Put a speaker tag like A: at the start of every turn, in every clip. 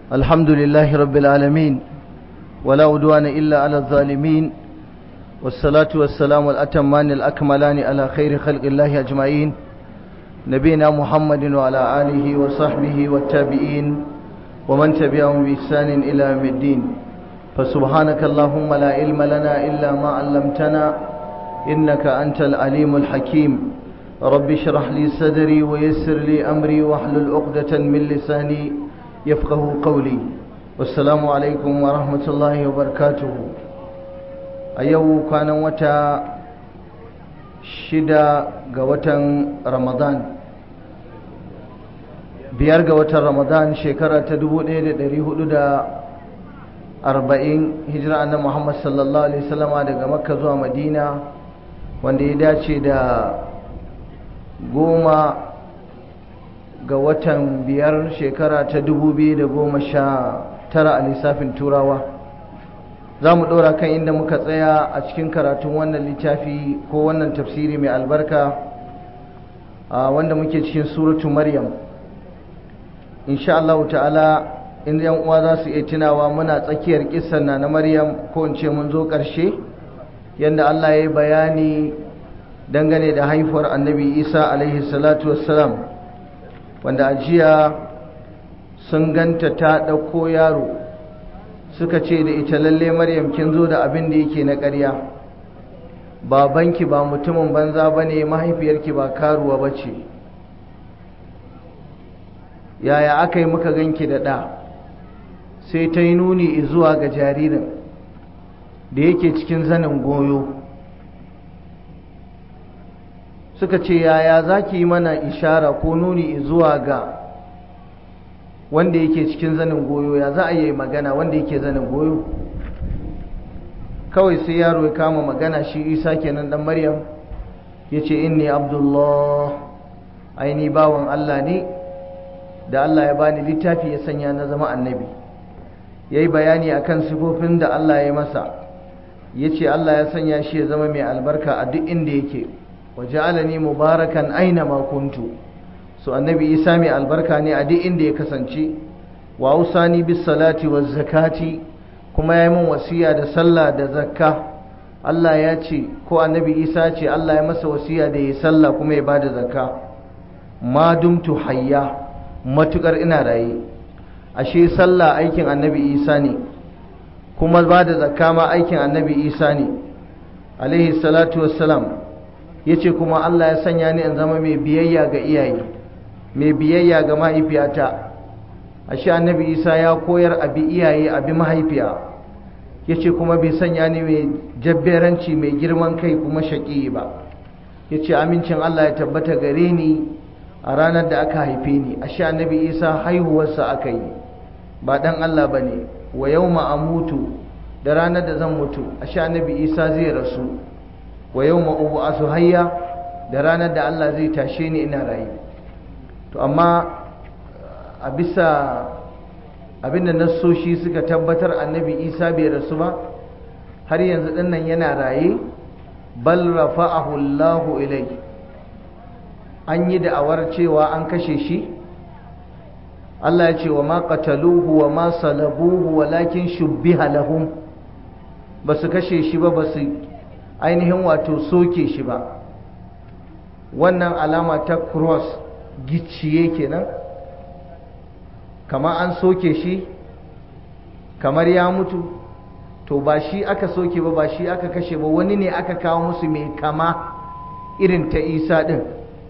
A: الحمد لله رب العالمين ولا عدوان إلا على الظالمين والصلاة والسلام الأتمان الأكملان على خير خلق الله أجمعين نبينا محمد وعلى آله وصحبه والتابعين ومن تبعهم بإحسان إلى يوم الدين فسبحانك اللهم لا علم لنا إلا ما علمتنا إنك أنت العليم الحكيم رب اشرح لي صدري ويسر لي أمري واحلل عقدة من لساني يفقه قولي والسلام عليكم ورحمة الله وبركاته أيو كان وتا شدا قوتا رمضان biyar ga watan ramadan shekara ta dubu ɗaya da ɗari hudu da arba'in hijira annabi muhammad sallallahu alaihi wasallama daga makka zuwa madina wanda ya dace da goma ga watan biyar shekara ta dubu biyu da goma sha tara a lissafin turawa za mu ɗora kan inda muka tsaya a cikin karatun wannan littafi ko wannan tafsiri mai albarka wanda muke cikin suratu maryam insha Allah ta'ala in yan uwa za su iya tunawa muna tsakiyar kissan na na maryam ko in ce mun zo ƙarshe yadda Allah ya yi bayani dangane da haifuwar annabi isa alaihi salatu wassalam wanda a jiya sun ganta ta ɗauko yaro suka ce da ita lalle maryam kin zo da abin da yake na ƙarya babanki ba mutumin banza ba ne mahaifiyarki ba karuwa ba ce yaya aka yi muka ganki da ɗa sai ta yi nuni zuwa ga jaririn da yake cikin zanin goyo suka ce yaya za ki yi mana ishara ko nuni zuwa ga wanda yake cikin zanin goyo ya za a yi magana wanda yake zanin goyo kawai sai yaro ya kama magana shi isa kenan dan maryam ya ce inni abdullah aini bawan allah ne da allah ya bani littafi ya sanya na zama annabi ya yi bayani akan sifofin da allah ya masa ya ce allah ya sanya shi ya zama mai albarka a duk inda yake waja'alani mubarakan aina ma kuntu so annabi isa mai albarka ne a duk inda ya kasance wa usani bis salati waz zakati kuma ya yi min wasiya da sallah da zakka Allah ya ce ko annabi isa ce Allah ya masa wasiya da ya sallah kuma ya bada zakka ma dumtu hayya matukar ina raye ashe sallah aikin annabi isa ne kuma bada zakka ma aikin annabi isa ne alaihi salatu wassalam ya ce kuma Allah ya sanya ni in zama mai biyayya ga iyaye mai biyayya ga mahaifiyata ashe annabi isa ya koyar abi iyaye abi mahaifiya ya ce kuma bai sanya ni mai jabberanci mai girman kai kuma shaƙi ba ya ce amincin Allah ya tabbata gare ni a ranar da aka haife ni ashe annabi isa haihuwarsa aka yi ba dan Allah ba ne wa yau mutu da ranar da zan mutu ashe annabi isa zai rasu wa yau ma'ubu a hayya da ranar da Allah zai tashe ni ina rayu to amma a bisa abinda nassoshi suka tabbatar annabi isa bai rasu ba har yanzu dinnan yana raye bal rafa'ahu Allahu ilai an yi da'awar cewa an kashe shi Allah ya ce wa ma qataluhu wa ma salabuhu walakin shubbiha lahum basu kashe shi ba basu ainihin wato soke shi ba wannan alama ta cross gicciye kenan kamar an soke shi kamar ya mutu to ba shi aka soke ba ba shi aka kashe ba wani ne aka kawo musu mai kama irin ta isa din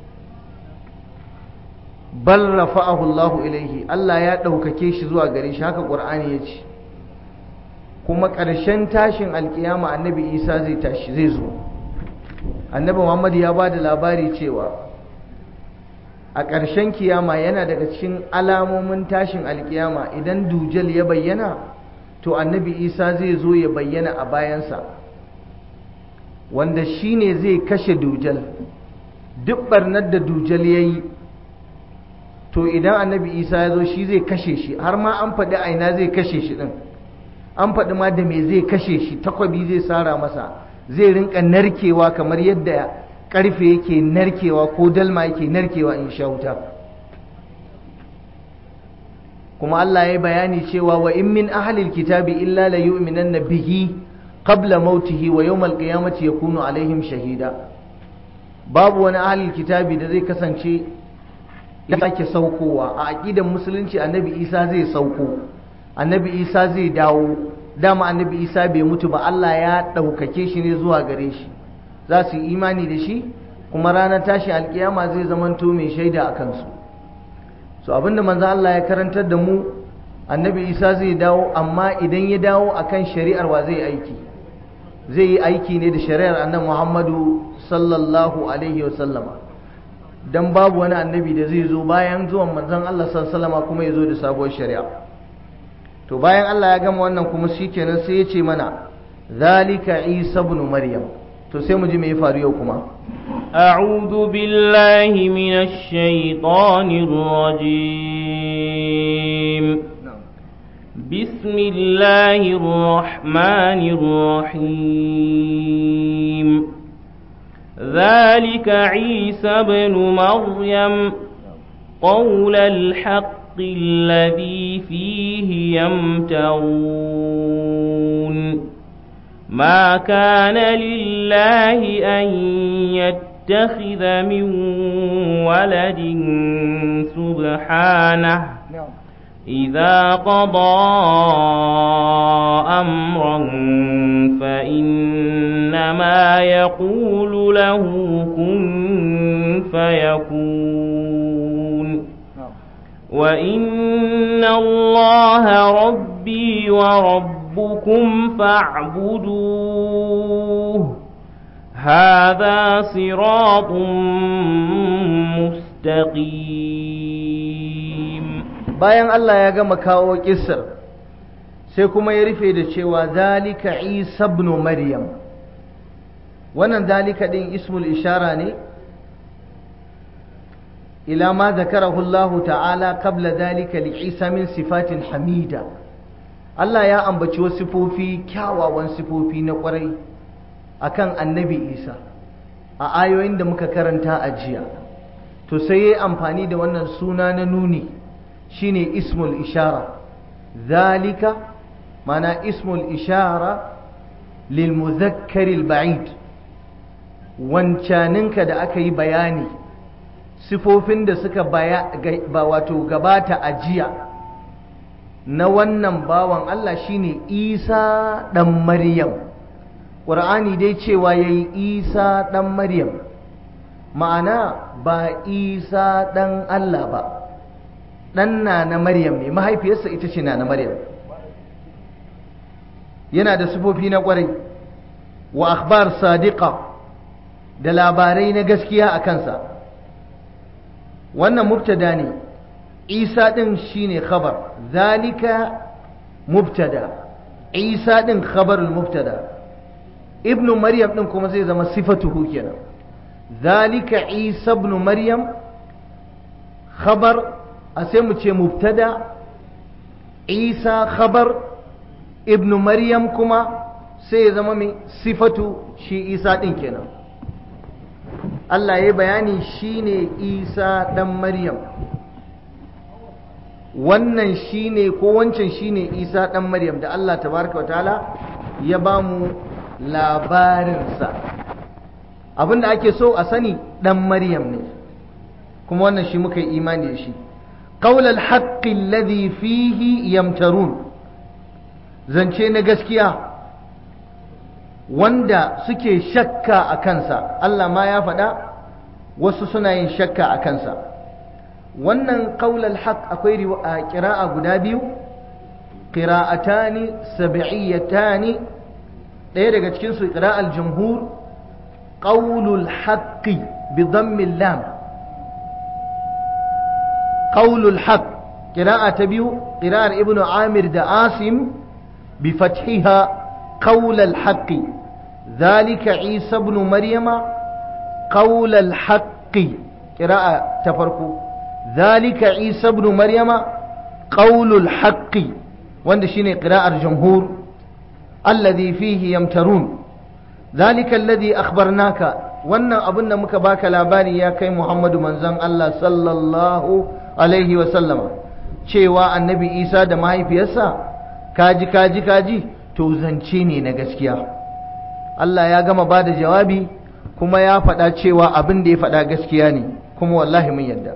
A: bal rafa'ahu Allahu ilaihi Allah ya ɗaukake shi zuwa gare shi haka ƙur'ani ya ce kuma ƙarshen tashin alkiyama annabi isa zai tashi zai zo annabi muhammad ya ba da labari cewa a ƙarshen kiyama yana daga cikin alamomin tashin alkiyama idan dujal ya bayyana to annabi isa zai zo ya bayyana a bayansa wanda shi ne zai kashe dujal duk barnar da dujal ya yi to idan annabi isa ya zo shi zai kashe shi har ma an faɗi aina zai kashe shi ɗin an faɗi ma da me zai kashe shi takwabi zai sara masa zai rinka narkewa kamar yadda ƙarfe yake narkewa ko dalma yake narkewa in sha wuta kuma Allah ya bayani cewa wa in min ahlil kitabi illa la yu'minanna bihi qabla mautihi wa yawmal qiyamati yakunu alaihim shahida babu wani ahlil kitabi da zai kasance ya sake saukowa a aqidan musulunci annabi Isa zai sauko annabi Isa zai dawo dama annabi Isa bai mutu ba Allah ya ɗaukake shi ne zuwa gare shi za su yi imani da shi kuma ranar tashin alkiyama zai zamanto mai shaida a kansu so abinda manzo Allah ya karantar da mu annabi Isa zai dawo amma idan ya dawo akan shari'ar wa zai aiki zai yi aiki ne da shari'ar annabi Muhammadu sallallahu alaihi wa sallama dan babu wani annabi da zai zo bayan zuwan manzon Allah sallallahu alaihi wa sallama kuma ya zo da sabuwar shari'a to bayan Allah ya gama wannan kuma shikenan sai ya ce mana zalika Isa ibn Maryam to sai mu ji me ya faru yau kuma
B: أعوذ بالله من الشيطان الرجيم بسم الله الرحمن الرحيم ذلك عيسى بن مريم قول الحق الذي فيه يمترون ما كان لله أن يتخذ من ولد سبحانه إذا قضى أمرا فإنما يقول له كن فيكون وإن الله ربي وربكم فاعبدوه هذا صراط مستقيم
A: bayan Allah ya gama kawo kissar sai kuma ya rufe da cewa zalika Isa ibn Maryam wannan zalika din ismul ishara ne ila ma zakarahu Allah ta'ala qabla zalika li Isa min sifatin hamida Allah ya ambaci wasu sifofi kyawawan sifofi na kwarai akan annabi Isa a ayoyin da muka karanta a jiya to sai ya amfani da wannan suna na nuni shine ismul ishara zalika mana ismul ishara lil muzakkari ba'id wancaninka da aka yi bayani sifofin da suka baya ba wato gabata a jiya na wannan bawan Allah shine Isa dan Maryam Qur'ani dai cewa yayi Isa dan Maryam ma'ana ba Isa dan Allah ba ɗan na na Maryam ne mahaifiyarsa ita ce na na Maryam yana da sufofi na ƙwarai wa akhbar sadiqa da labarai na gaskiya a kansa wannan mubtada ne isa ɗin shine khabar zalika mubtada isa ɗin khabarul mubtada ibnu maryam ɗin kuma zai zama sifatuhu kenan zalika isa ibnu maryam khabar a sai mu ce mubtada isa khabar ibnu maryam kuma sai ya zama mai sifatu shi isa ɗin kenan Allah ya bayani shine isa ɗan maryam wannan shine ko wancan shine isa ɗan maryam da Allah tabaraka wa ta'ala ya ba mu labarinsa abinda ake so a sani ɗan maryam ne kuma wannan shi muka yi imani da shi قول الحق الذي فيه يمترون zance na gaskiya wanda suke shakka a kansa Allah ma ya faɗa wasu suna yin shakka a kansa wannan qaulal haq akwai ƙira'a guda biyu qira'atani sab'iyatani ɗaya daga cikin su qira'al jumhur qaulul haqqi bi dhammil lam قول الحق قراءة تبيو قراءة ابن عامر دا عاصم بفتحها قول الحق ذلك عيسى بن مريم قول الحق قراءة تفرقوا ذلك عيسى بن مريم قول الحق وند شيني قراءة الجمهور الذي فيه يمترون ذلك الذي أخبرناك wannan abin da muka baka labari ya kai Muhammadu manzon Allah sallallahu alaihi wa sallama cewa annabi isa da mahaifiyarsa kaji kaji kaji to zance ne na gaskiya Allah ya gama ba da jawabi kuma ya faɗa cewa abin da ya faɗa gaskiya ne kuma wallahi mun yadda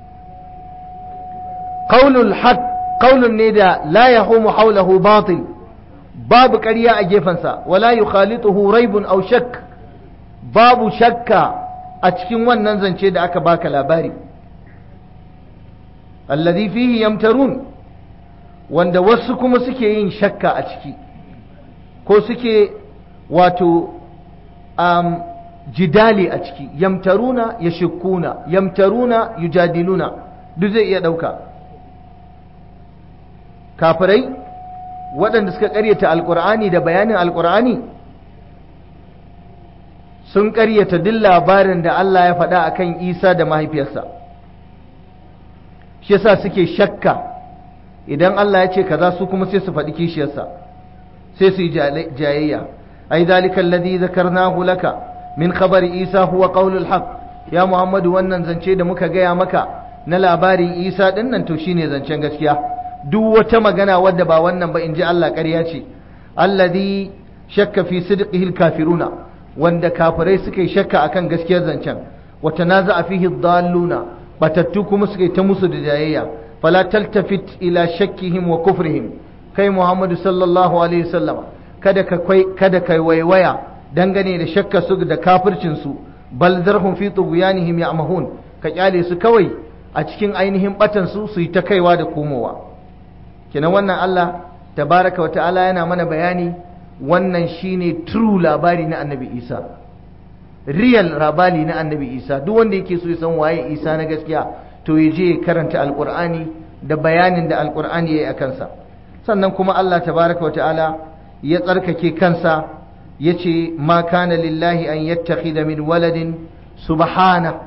A: qaulul haq qaulun ne da la yahumu hawlahu batil babu ƙarya a gefensa wala yukhalituhu raibun aw shakk babu shakka a cikin wannan zance da aka baka labari alladhi fihi yamtarun wanda wasu kuma suke yin shakka a ciki ko suke wato um, jidali a ciki yamtaruna yashkuna yamtaruna yujadiluna duk zai iya ɗauka kafirai waɗanda suka ƙaryata alƙur'ani da bayanin alƙur'ani sun ƙaryata duk labarin da Allah ya faɗa akan Isa da mahaifiyarsa shi yasa suke shakka idan Allah ya ce kaza su kuma sai su faɗi kishiyarsa sai su yi jayayya ai zalika alladhi zakarnahu laka min khabari Isa huwa qaulul haqq ya Muhammadu wannan zance da muka gaya maka na labarin Isa din nan to shine zancen gaskiya duk wata magana wadda ba wannan ba in ji Allah ƙarya ce alladhi shakka fi sidqihi alkafiruna wanda kafirai suka yi shakka akan gaskiyar zancen wa tanaza'a fihi dalluna batattu kuma suka yi ta musu da jayayya fala taltafit ila shakkihim wa kufrihim kai Muhammadu sallallahu alaihi wasallam kada ka kada kai waiwaya dangane da shakka su da kafircin su bal zarhum fi tughyanihim ya'mahun ka kyale su kawai a cikin ainihin batan su su yi ta kaiwa da komowa kenan wannan Allah tabaraka wata'ala yana mana bayani wannan shine true labari na annabi Isa real labari na annabi Isa duk wanda yake so ya san waye Isa na gaskiya to ya je karanta alqur'ani da bayanin da alqur'ani yayi akan sa sannan kuma Allah tabaraka wata'ala ya tsarkake kansa yace ma kana lillahi an yattakhidha min waladin subhana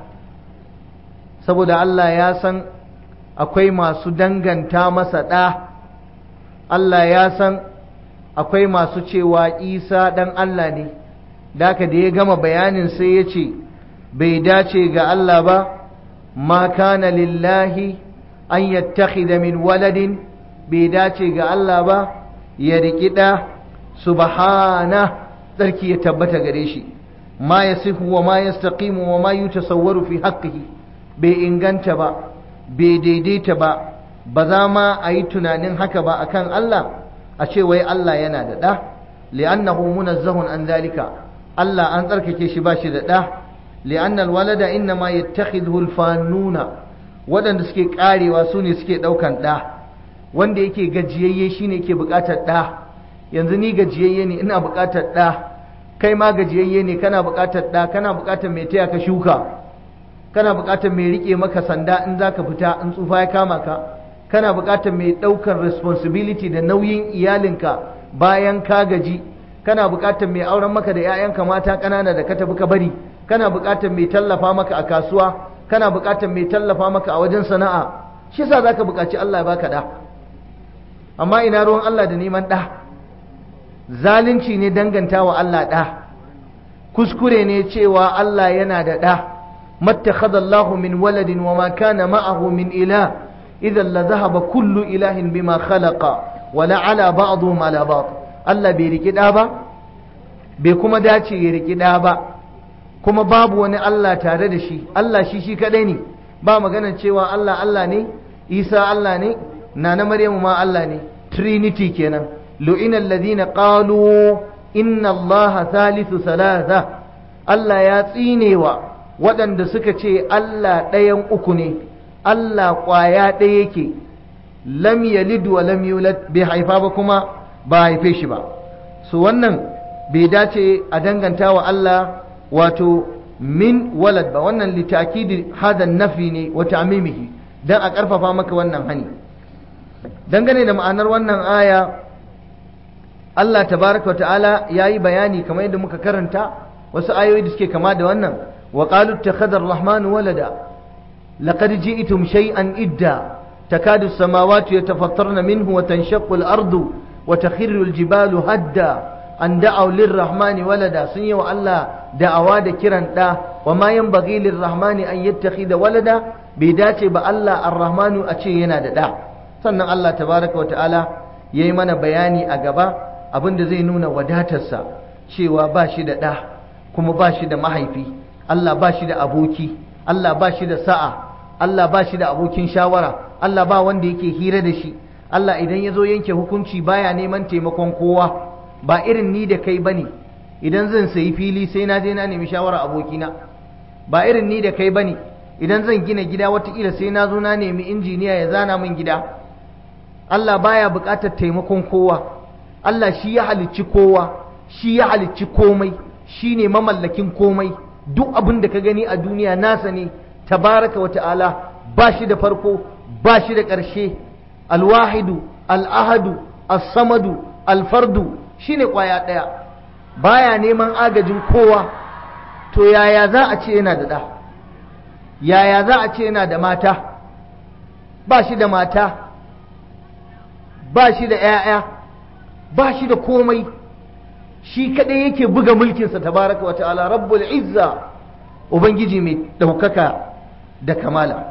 A: saboda Allah ya san akwai masu danganta masa ɗa Allah ya san akwai masu cewa isa ɗan Allah ne daka da ya gama bayanin sai ya ce bai dace ga Allah ba ma kana lillahi an yattakhidha min waladin bai dace ga Allah ba ya riƙi ɗa subhana tsarki ya tabbata gare shi ma yasifu wa ma yastaqimu wa ma yutasawwaru fi haqqihi bai inganta ba bai daidaita ba ba za ma a yi tunanin haka ba akan Allah a ce wai Allah yana da ɗa li'annahu munazzahun an zalika Allah an tsarkake shi ba shi da ɗa li'annal walada inna ma yattakhidhu al-fanuna waɗanda suke karewa su ne suke ɗaukan ɗa wanda yake gajiyayye shine yake buƙatar ɗa yanzu ni gajiyayye ne ina buƙatar ɗa kai ma gajiyayye ne kana buƙatar ɗa kana buƙatar mai taya ka shuka kana buƙatar mai riƙe maka sanda in za ka fita in tsufa ya kama ka kana buƙatar mai ɗaukar responsibility da nauyin iyalinka bayan ka gaji kana buƙatar mai auren maka da 'ya'yanka mata ƙanana da ka tafi ka bari kana buƙatar mai tallafa maka a kasuwa kana buƙatar mai tallafa maka a wajen sana'a shi yasa zaka buƙaci Allah ya baka ɗa amma ina ruwan Allah da neman ɗa zalunci ne danganta wa Allah ɗa kuskure ne cewa Allah yana da ɗa mattakhadha Allah min waladin wa ma kana ma'ahu min ilah idan la dhahaba kullu ilahin bima khalaqa wa la ala ba'dhum ala ba'd Allah bai riki ɗa ba bai kuma dace ya riki ɗa ba kuma babu wani Allah tare da shi Allah shi shi kadai ne ba magana cewa Allah Allah ne Isa Allah ne nana Maryamu ma Allah ne Trinity kenan lu'ina alladhina qalu inna Allah thalithu thalatha Allah ya tsinewa waɗanda suka ce Allah ɗayan uku ne Allah ƙwaya ɗaya yake lam yalid wa lam yulad bai haifa ba kuma ba haife shi ba su wannan bai dace a danganta wa Allah wato min walad ba wannan litakidi hadan nafi ne wa ta'mimihi dan a karfafa maka wannan hani dangane da ma'anar wannan aya Allah tabaraka wa ta'ala yayi bayani kamar yadda muka karanta wasu ayoyi da suke kama da wannan wa qalu ittakhadha ar-rahmanu walada laqad ji'tum shay'an idda takadu as-samawati yatafattarna minhu wa tanshaqqu al-ardu wa takhirru al-jibalu hadda an da'aw lirrahmani walada sun yi wa Allah da'awa da kiran da wa ma yanbaghi lirrahmani an yattakhidha walada bai dace ba Allah arrahmanu a ce yana da da sannan Allah tabaraka wa ta'ala ya yi mana bayani a gaba abinda zai nuna wadatarsa cewa ba shi da ɗa kuma ba shi da mahaifi Allah ba shi da aboki Allah ba shi da sa'a Allah ba shi da abokin shawara Allah ba wanda yake hira da shi Allah idan ya zo yanke hukunci baya neman taimakon kowa ba irin ni da kai bane idan zan sayi fili sai na je na nemi shawara abokina ba irin ni da kai bane idan zan gina gida watakila sai na zo na nemi injiniya ya zana min gida Allah baya buƙatar taimakon kowa Allah shi ya halicci kowa shi ya halicci komai shi ne mamallakin komai duk abin da ka gani a duniya nasa ne tabaraka wa ta'ala ba shi da farko ba shi da ƙarshe alwahidu al'ahadu as-samadu alfardu shi ne ƙwaya ɗaya baya neman agajin kowa to yaya za a ce yana da ɗa yaya za a ce yana da mata ba shi da mata ba shi da ‘ya'ya ba shi da komai shi kaɗai yake buga mulkinsa tabaraka wa ta'ala rabbul izza ubangiji mai ɗaukaka da kamala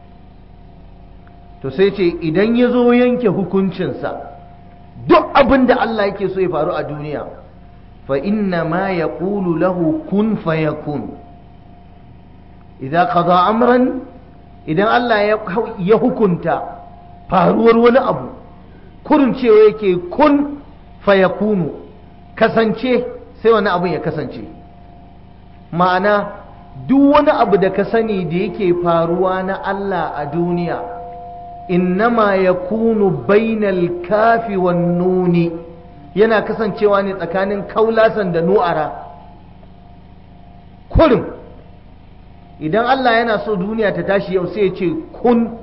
A: to sai ce idan ya zo yanke hukuncinsa duk abin da Allah yake so ya faru a duniya fa inna ma ya lahu kun fa yakun idan qada amran idan Allah ya hukunta faruwar wani abu kurin cewa yake kun fayakunu kasance sai wani abin ya kasance ma'ana duk wani abu da ka sani da yake faruwa na Allah a duniya innama ya kunu bainal kafi wan nuni yana kasancewa ne tsakanin kaulasan da nu'ara kurin idan Allah yana so duniya ta tashi yau sai ya ce kun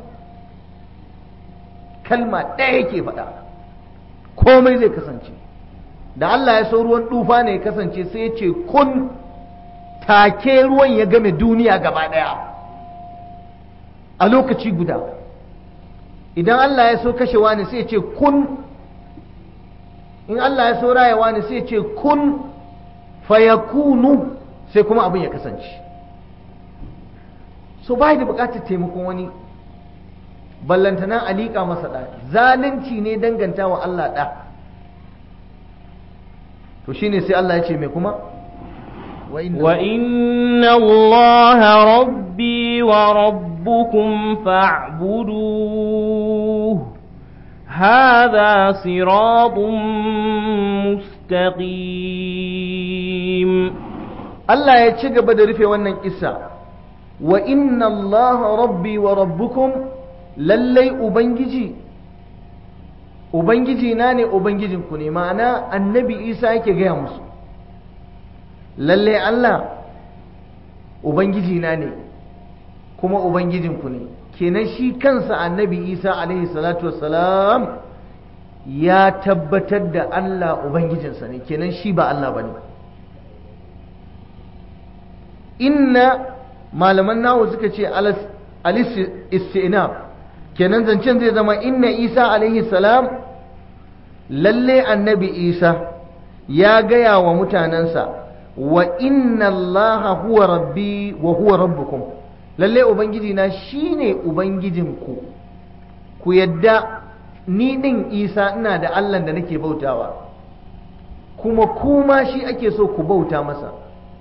A: kalma ɗaya yake faɗa komai zai kasance da Allah ya so ruwan dufa ne ya kasance sai ya ce kun take ruwan ya game duniya gaba ɗaya a lokaci guda idan Allah ya so kashewa ne sai ya ce kun in Allah ya so rayawa ne sai ya ce kun fayakunu sai kuma abin ya kasance so bai da bukatar taimakon wani ballantana a liƙa masa ɗa zalunci ne danganta wa Allah ɗa to shine sai Allah ya ce mai kuma
B: وإن الله ربي وربكم فاعبدوه هذا صراط مستقيم
A: Allah ya ci gaba da rufe wannan kissa wa inna Allah rabbi wa rabbukum lallai ubangiji ubangiji na ne ubangijinku ne ma'ana annabi isa yake gaya musu lallai allah ubangiji na ne kuma ubangijinku ne kenan shi kansa annabi isa alaihi salatu wassalam ya tabbatar da allah ubangijinsa ne kenan shi ba allah ba ne inna malaman nawo suka ce alis istinab kenan zancen zai zama inna isa alaihi salam lalle annabi isa ya gaya wa mutanensa wa inna allaha huwa rabbi wa huwa rabbukum lalle ubangiji na shine ubangijinku ku yadda ni din isa ina da allah da nake bautawa kuma kuma shi ake so ku bauta masa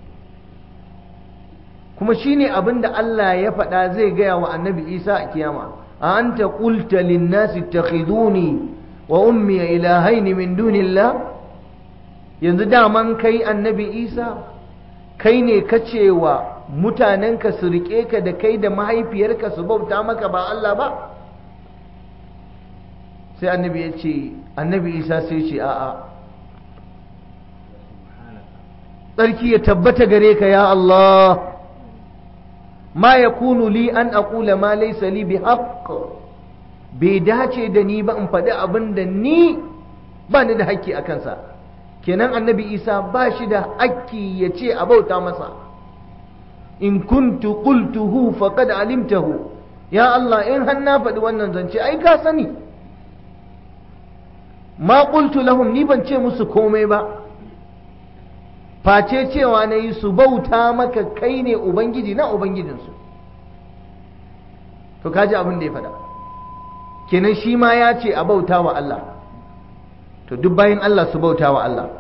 A: kuma shine abin da allah ya faɗa zai gaya wa annabi isa a kiyama أنت قلت للناس اتخذوني وأمي إلهين من دون الله yanzu daman kai annabi isa kai ne ka cewa mutanenka su riƙe ka da kai da mahaifiyarka su bauta maka ba Allah ba sai annabi ya ce annabi isa sai ce a'a tsarki ya tabbata gare ka ya Allah ma ya kunu li an aƙula ma laisa li bi haqq bai dace da ni ba in faɗi abin da ni ba ni da haƙƙi a kansa kenan annabi isa ba shi da haƙƙi ya ce a bauta masa in kuntu qultuhu faqad alimtahu ya Allah in har na faɗi wannan zance ai ka sani ma qultu lahum ni ban ce musu komai ba face cewa na yi su bauta maka kai ne ubangiji na ubangijinsu to kaji abin da ya faɗa kenan shi ma ya ce a bauta wa Allah to duk bayan Allah su bauta wa Allah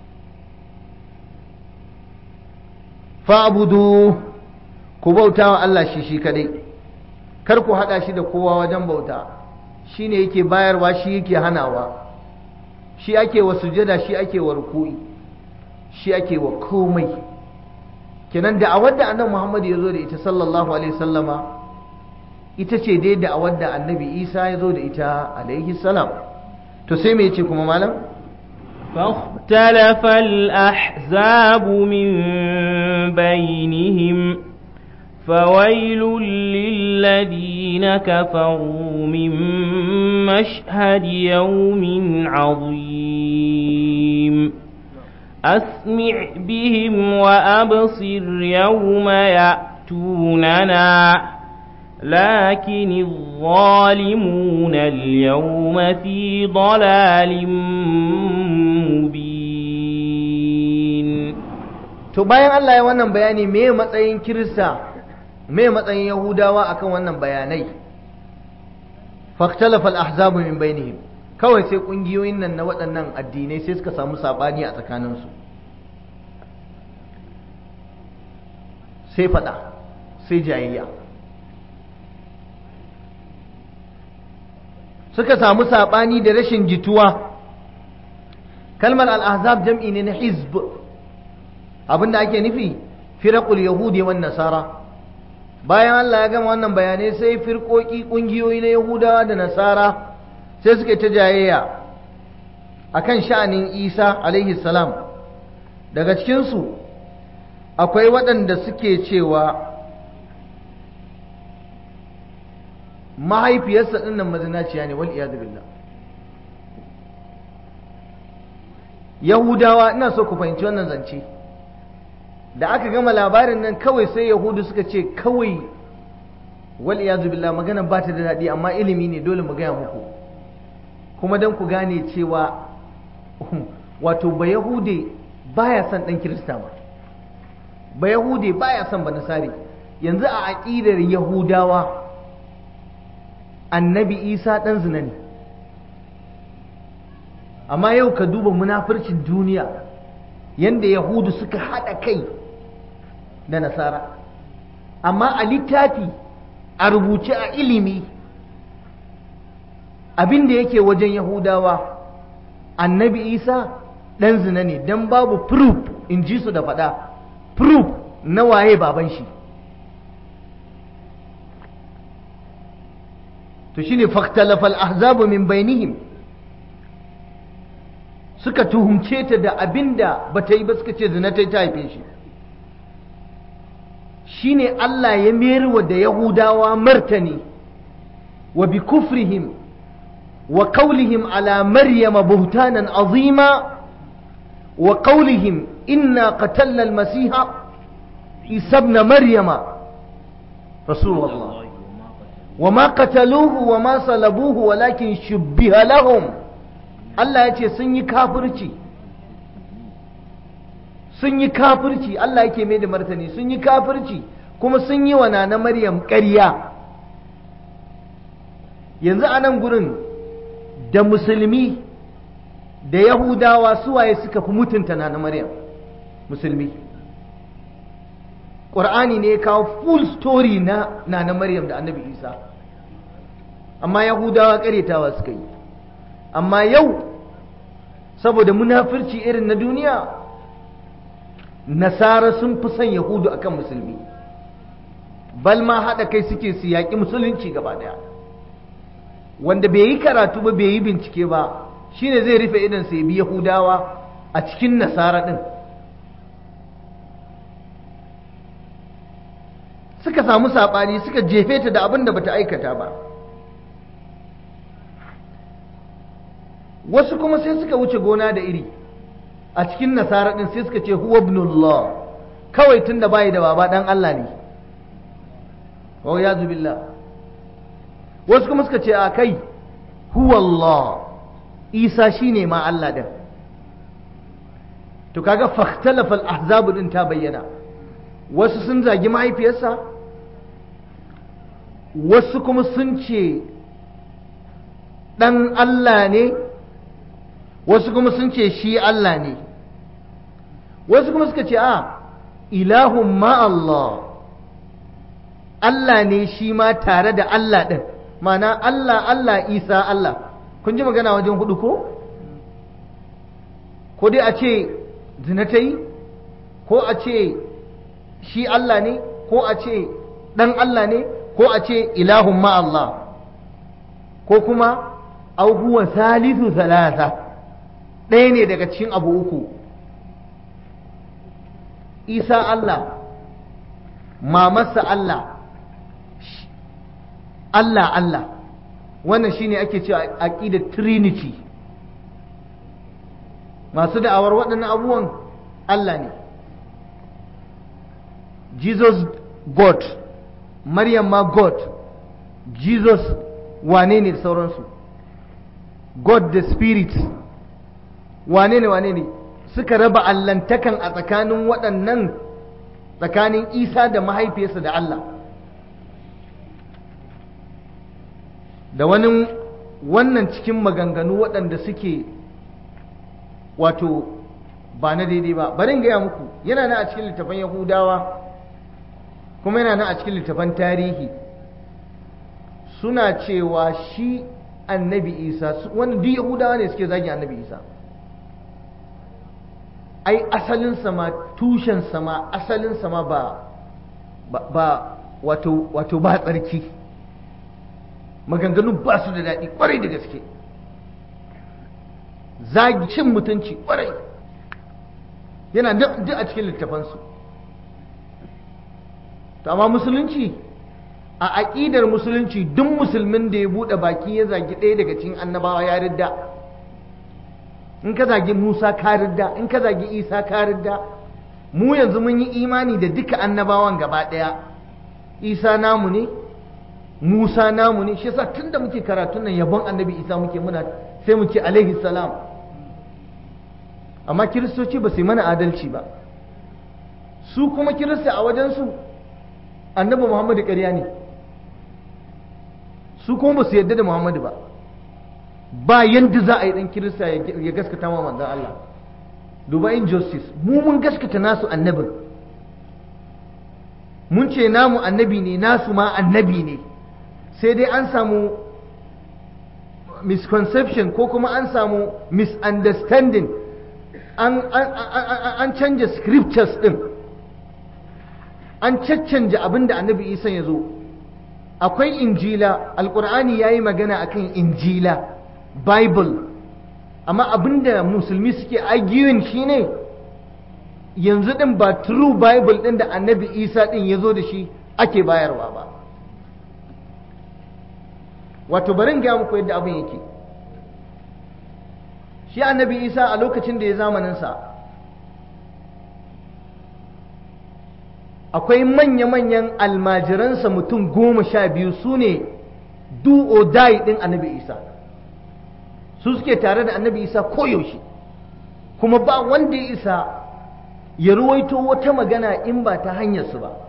A: fa'budu ku bauta wa Allah shi shi kadai kar ku hada shi da kowa wajen bauta shine yake bayarwa shi yake hanawa shi ake wa sujada shi ake wa ruku'i shi ake wa komai kenan da a wadda annabi Muhammad ya zo da ita sallallahu alaihi sallama ita ce dai da a wadda annabi Isa ya zo da ita alaihi salam to sai me yace kuma malam
B: فاختلف الأحزاب من بينهم فويل للذين كفروا من مشهد يوم عظيم أسمع بهم وأبصر يوم يأتوننا لكن الظالمون اليوم في ضلال مبين
A: to bayan Allah ya wannan bayani me matsayin kirista me matsayin yahudawa akan wannan bayanai faktalafa al-ahzabu min bainihim kawai sai kungiyoyin nan na waɗannan addinai sai suka samu sabani a tsakaninsu sai fada sai jayayya suka samu sabani da rashin jituwa kalmar al-ahzab jam'i ne na hizb abinda ake nufi firaqul yahudi wan nasara bayan Allah ya gama wannan bayanai sai firkoki kungiyoyi na yahudawa da nasara sai suka ta jayayya akan sha'anin Isa alaihi salam daga cikin su akwai waɗanda suke cewa mahaifiyarsa dinnan mazinaciya ne wal iyad billah yahudawa ina so ku fahimci wannan zance da aka gama labarin nan kawai sai yahudu suka ce kawai wal iyazu billah magana ba ta da daɗi amma ilimi ne dole mu gaya muku kuma don ku gane cewa wato ba yahude baya son ɗan kirista ba ba yahude baya son ba nasari yanzu a aƙidar yahudawa annabi isa ɗan zina ne amma yau ka duba munafurcin duniya yanda yahudu suka haɗa kai da nasara amma a littafi a rubuce a ilimi abin da yake wajen yahudawa annabi isa ɗan zina ne don babu proof in ji su da faɗa proof na waye baban shi to shine faktalafal ahzabu min bainihim suka tuhumce ta da abin da ba ta yi ba suka ce zina ta yi ta haife shi shi ne Allah ya mayarwa da Yahudawa martani wa bi kufrihim wa qawlihim ala maryama buhtanan azima wa qawlihim inna qatalna al-masiha isa ibn maryama rasulullah wa ma qataluhu wa ma salabuhu walakin shubbiha lahum Allah ya ce sun yi kafirci sun yi kafirci Allah yake mai da martani sun yi kafirci kuma sun yi wa na Maryam ƙarya yanzu a nan gurin da musulmi da yahudawa suwaye suka fi mutunta na Maryam musulmi ƙur'ani ne ya kawo full story na na Maryam da annabi Isa amma yahudawa ƙaretawa suka yi amma yau saboda munafirci irin na duniya nasara sun fi son yahudu akan musulmi bal ma haɗa kai suke su yaƙi musulunci gaba ɗaya wanda bai yi karatu ba bai yi bincike ba shine zai rufe idan sai bi yahudawa a cikin nasara ɗin suka samu saɓani suka jefe ta da abin da bata aikata ba wasu kuma sai suka wuce gona da iri a cikin nasara din sai suka ce huwa ibnullah kawai tun da bayi da baba dan Allah ne wa ya billah wasu kuma suka ce a kai huwa Allah Isa shine ma Allah din to kaga fakhtalafa al-ahzab din ta bayyana wasu sun zagi mahaifiyarsa wasu kuma sun ce ɗan Allah ne wasu kuma sun ce shi Allah ne wasu kuma suka ce a ilahun ma Allah Allah ne shi ma tare da Allah ɗin mana Allah Allah Isa Allah kun ji magana wajen hudu ko ko dai a ce zina ta yi ko a ce shi Allah ne ko a ce ɗan Allah ne ko a ce ilahun ma Allah ko kuma au huwa salisu salasa ɗaya ne daga cikin abu uku isa Allah mamarsa Allah Allah Allah wannan shine ake cewa aqidar trinity masu da'awar waɗannan abubuwan Allah ne Jesus God Maryam ma God Jesus wane ne da sauransu God the Spirit wane ne wane ne suka raba allantakan a tsakanin waɗannan tsakanin Isa da mahaifiyarsa da Allah da wani wannan cikin maganganu waɗanda suke wato ba na daidai ba bari in gaya muku yana nan a cikin littafan yahudawa kuma yana nan a cikin littafan tarihi suna cewa shi annabi isa wani duk yahudawa ne suke zagin annabi isa ai asalinsa ma tushensa ma asalinsa ma ba ba wato wato ba tsarki maganganu ba su da daɗi ƙwarai da gaske zagi cin mutunci ƙwarai yana duk a cikin littafansu to amma musulunci a aƙidar musulunci duk musulmin da ya buɗe baki ya zagi ɗaya daga cikin annabawa ya ridda in ka zagi musa ka ridda in ka zagi isa ka ridda mu yanzu mun yi imani da duka annabawan gaba ɗaya isa namu ne musa namu ne shi yasa tunda muke karatun nan yabon annabi isa muke muna sai mu ce alaihi salam amma kiristoci ba su yi mana adalci ba su kuma kirista a wajensu annabi muhammadu ƙarya ne su kuma ba su yarda da muhammadu ba ba yadda za a yi ɗan kirista ya gaskata ma manzan Allah duba injustice mu mun gaskata nasu annabin mun ce namu annabi ne nasu ma annabi ne sai dai an samu misconception ko kuma an samu misunderstanding an, an, canja scriptures din an caccanja abin da annabi isa ya zo akwai injila alkur'ani ya yi magana akan injila bible amma abin da musulmi suke arguing shine yanzu din ba true bible din da annabi isa din ya zo da shi ake bayarwa ba wato barin gaya muku yadda abin yake shi annabi isa a lokacin da ya zamaninsa akwai manya-manyan almajiransa mutum goma sha biyu su ne do or die ɗin annabi isa su suke tare da annabi isa koyaushe kuma ba wanda ya isa ya ruwaito wata magana in ba ta hanyarsu ba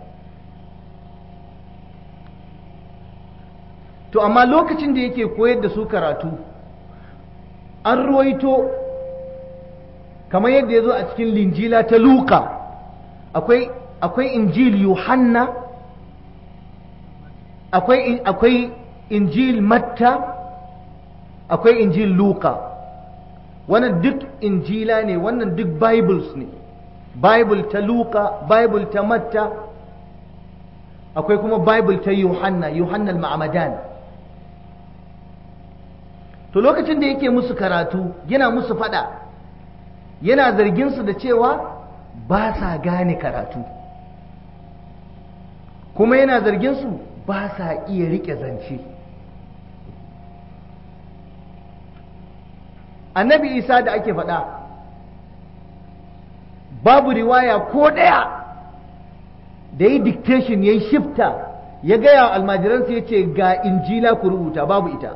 A: to amma lokacin da yake koyar da su karatu an ruwaito kamar yadda ya zo a cikin linjila ta luka akwai akwai injil yohanna akwai akwai injil matta akwai injil luka wannan duk injila ne wannan duk bibles ne bible ta luka bible ta matta akwai kuma bible ta yohanna yohanna al-ma'amadan to lokacin da yake musu karatu yana musu fada yana zargin su da cewa ba sa gane karatu kuma yana zargin su ba sa iya rike zance annabi isa da ake faɗa babu riwaya ko ɗaya da yi dictation ya yi shifta ya gaya almajiransa ya ce ga injila ku rubuta babu ita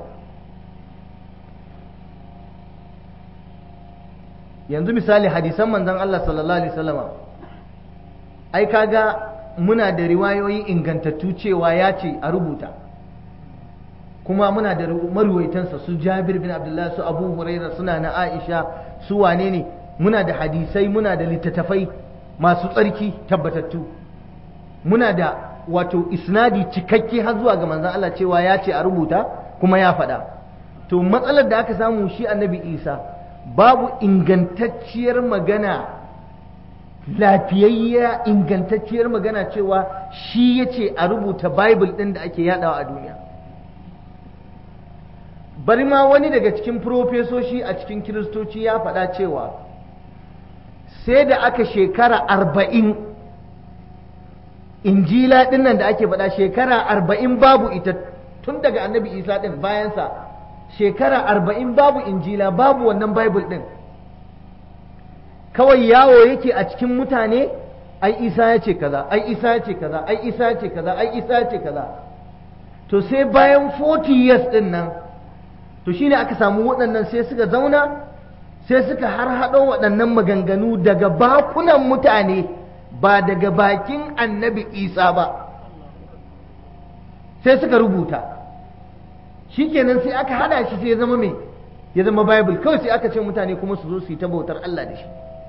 A: yanzu misali hadisan manzon Allah sallallahu alaihi wasallama ai kaga muna da riwayoyi ingantattu cewa ya ce a rubuta kuma muna da maruwaitansa su jabir bin abdullahi su abu huraira suna na aisha su wane ne muna da hadisai muna da littattafai masu tsarki tabbatattu muna da wato isnadi cikakke har zuwa ga manzon Allah cewa ya ce a rubuta kuma ya faɗa to matsalar da aka samu shi annabi isa babu ingantacciyar magana lafiyayya ingantacciyar magana cewa shi ya ce a rubuta bible ɗin da ake yadawa a duniya bari ma wani daga cikin profesoshi a cikin kiristoci ya faɗa cewa sai da aka shekara arba'in injila ɗin nan da ake faɗa shekara arba'in babu ita tun daga annabi isa ɗin bayansa shekara arba'in babu injila babu wannan bible ɗin kawai yawo yake a cikin mutane ai isa ya ce kaza ai isa ya ce kaza ai isa ya ce kaza ai isa ya ce kaza to sai bayan 40 years ɗin nan to shine aka samu waɗannan sai suka zauna sai suka har haɗo waɗannan maganganu daga bakunan mutane ba daga bakin annabi isa ba sai suka rubuta shikenan sai aka hada shi sai ya zama mai ya zama bible kawai sai aka ce mutane kuma su zo su yi ta bautar Allah da shi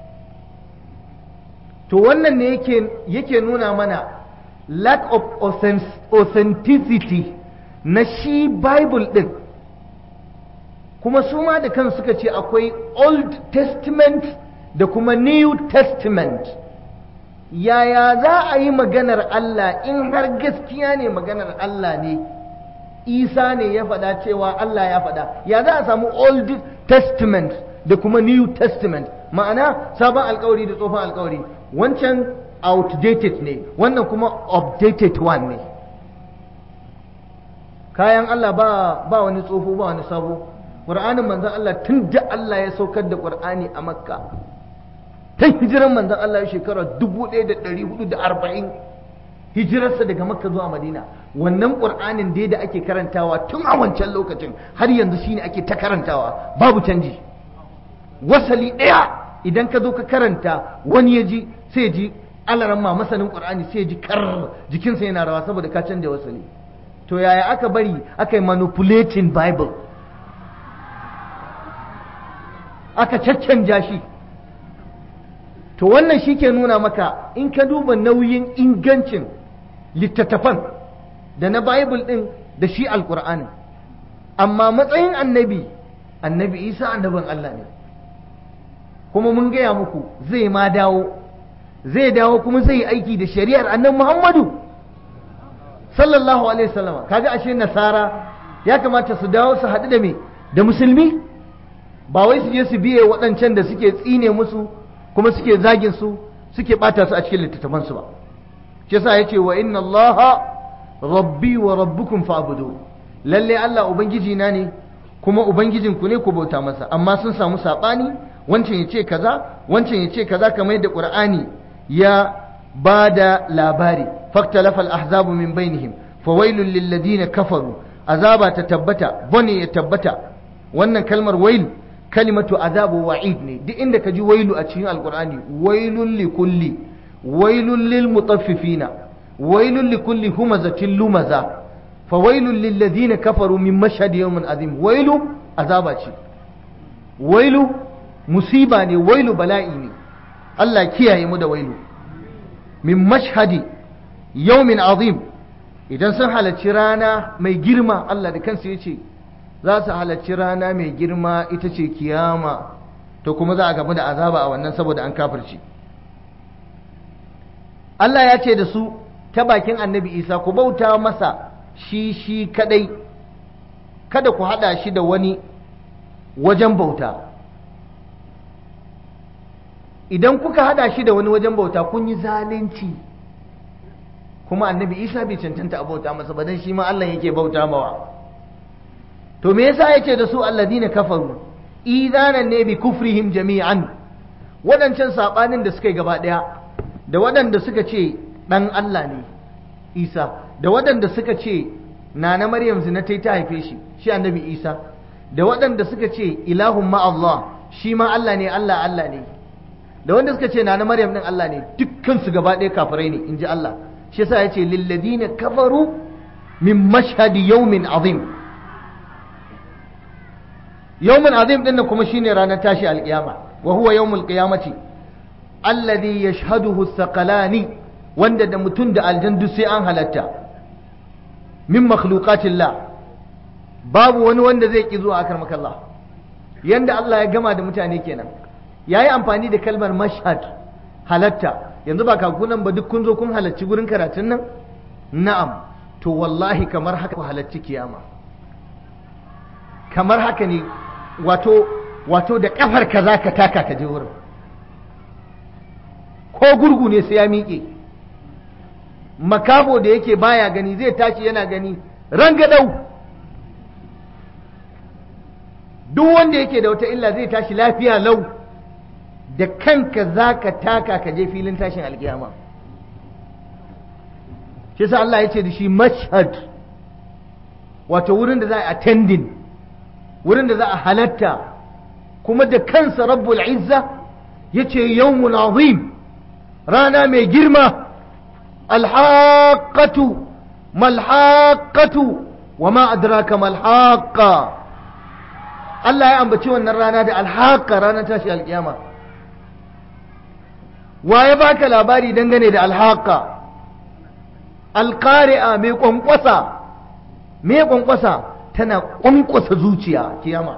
A: to wannan ne yake yake nuna mana lack of authenticity na shi bible din kuma su ma da kan suka ce akwai old testament da kuma new testament yaya za a yi maganar Allah in har gaskiya ne maganar Allah ne isa ne ya faɗa cewa Allah ya faɗa ya za a samu old testament da kuma new testament ma'ana sabon alkawari da tsohon alkawari wancan outdated ne wannan kuma updated one ne kayan Allah ba, ba wani tsoho ba wani sabo ƙur'anin manzan Allah tun da Allah ya saukar da ƙur'ani a makka ta hijiran manzan Allah ya shekara 1440 hijirarsa daga makka zuwa madina wannan ƙur'anin dai da ake karantawa tun a wancan lokacin har yanzu shine ake ta karantawa babu canji wasali ɗaya idan ka zo ka karanta wani ya ji sai ji alaran ma masanin ƙur'ani sai ji kar jikinsa yana rawa saboda ka canja wasali to yaya aka bari aka yi manipulating bible aka caccanja shi to wannan shi ke nuna maka in ka duba nauyin ingancin littattafan da na bible ɗin da shi alƙur'ani amma matsayin annabi annabi isa annabin allah ne kuma mun gaya muku zai ma dawo zai dawo kuma zai yi aiki da shari'ar annabi muhammadu sallallahu alaihi wasallama kaga ashe nasara ya kamata su dawo su haɗu da me da musulmi ba wai su je su biye waɗancan da suke tsine musu kuma suke zagin su suke ɓata su a cikin littattafansu ba shi yasa yace wa inna allaha rabbi wa rabbukum fa'budu lalle Allah ubangiji na ne kuma ubangijin ku ne ku bauta masa amma sun samu sabani wancan yace kaza wancan yace kaza kamar yadda qur'ani ya bada labari faktalafa al-ahzabu min bainihim fawailul lil ladina kafaru azaba ta tabbata bane ya tabbata wannan kalmar wail kalimatu azabu wa'id ne duk inda ka ji wailu a cikin alqur'ani wailul li kulli wailul lil mutaffifina wailul li kulli humazatin lumaza fawailul lil ladina kafaru min mashhad yawmin azim wailu azaba ce wailu musiba ne wailu bala'i ne Allah kiyaye mu da wailu min mashhadi yawmin azim idan sun halarci rana mai girma Allah da kansa ya ce za su halarci rana mai girma ita ce kiyama to kuma za a gamu da azaba a wannan saboda an kafirci Allah ya ce da su ta bakin annabi isa ku bauta masa shi shi kadai kada ku hada shi da wani wajen bauta idan kuka hada shi da wani wajen bauta kun yi zalunci kuma annabi isa bai cancanta a bauta masa ba dan shi ma Allah yake bauta mawa to me yasa yace da su alladina kafaru idanan ne bi kufrihim jami'an wadancan sabanin da suka yi gaba daya da waɗanda suka ce dan Allah ne Isa da waɗanda suka ce nana Maryam zina ta ta haife shi shi annabi Isa da waɗanda suka ce ilahun ma Allah shi ma Allah ne Allah Allah ne da wanda suka ce nana Maryam din Allah ne dukkan su gaba ɗaya kafirai ne in ji Allah shi yasa yace lilladina kafaru min mashhadi yawmin azim yawmin azim din nan kuma shine ranar tashi alkiyama wa huwa yawmul qiyamati alladhi yashhaduhu thaqalani wanda da mutum da aljandu sai an halatta min makhluqatillah babu wani wanda zai ki zuwa akar makalla yanda Allah ya gama da mutane kenan yayi amfani da kalmar mashhad halatta yanzu ba kakunan ba duk kun zo kun halarci gurin karatun nan na'am to wallahi kamar haka ku halarci kiyama kamar haka ne wato wato da kafar ka za ka taka ka je wurin ko gurgu ne sai ya miƙe makabo da yake baya gani zai tashi yana gani rangadau duk wanda yake da wata illa zai tashi lafiya lau da kanka za ka taka ka je filin tashin alkiyama shi sa Allah ya ce da shi mashhad wato wurin da za a attending wurin da za a halatta kuma da kansa rabbul izza ya ce yawmun azim rana mai girma alhaƙatu malhaƙatu wa ma adraka malhaƙa Allah ya ambaci wannan rana da alhaƙa ranar tashi alkiyama wa ya baka labari dangane da alhaƙa alƙari'a mai ƙwanƙwasa mai ƙwanƙwasa tana ƙwanƙwasa zuciya kiyama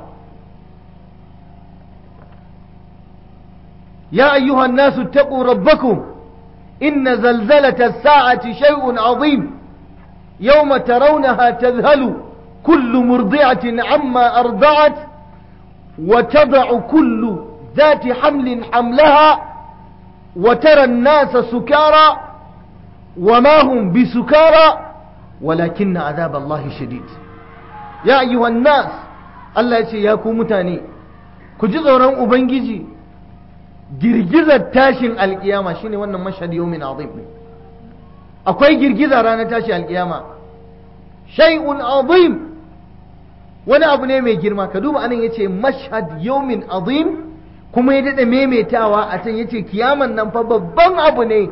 A: ya ayyuhan nasu taqu rabbakum inna zalzalata as-sa'ati shay'un 'azim yawma tarawnaha tadhhalu kullu murdi'atin 'amma arda'at wa tad'u kullu ذات حمل حملها وترى الناس سكارى وما هم بسكارى ولكن عذاب الله شديد يا أيها الناس الله يسي ياكو متاني كجزوران أبنجي girgizar tashin alkiyama shine wannan mashhad yawmin azim ne akwai girgiza ranar tashi alkiyama shay'un azim wani abu ne mai girma ka duba anan yace mashhad yawmin azim kuma ya daɗa maimaitawa a can yace kiyaman nan fa babban abu ne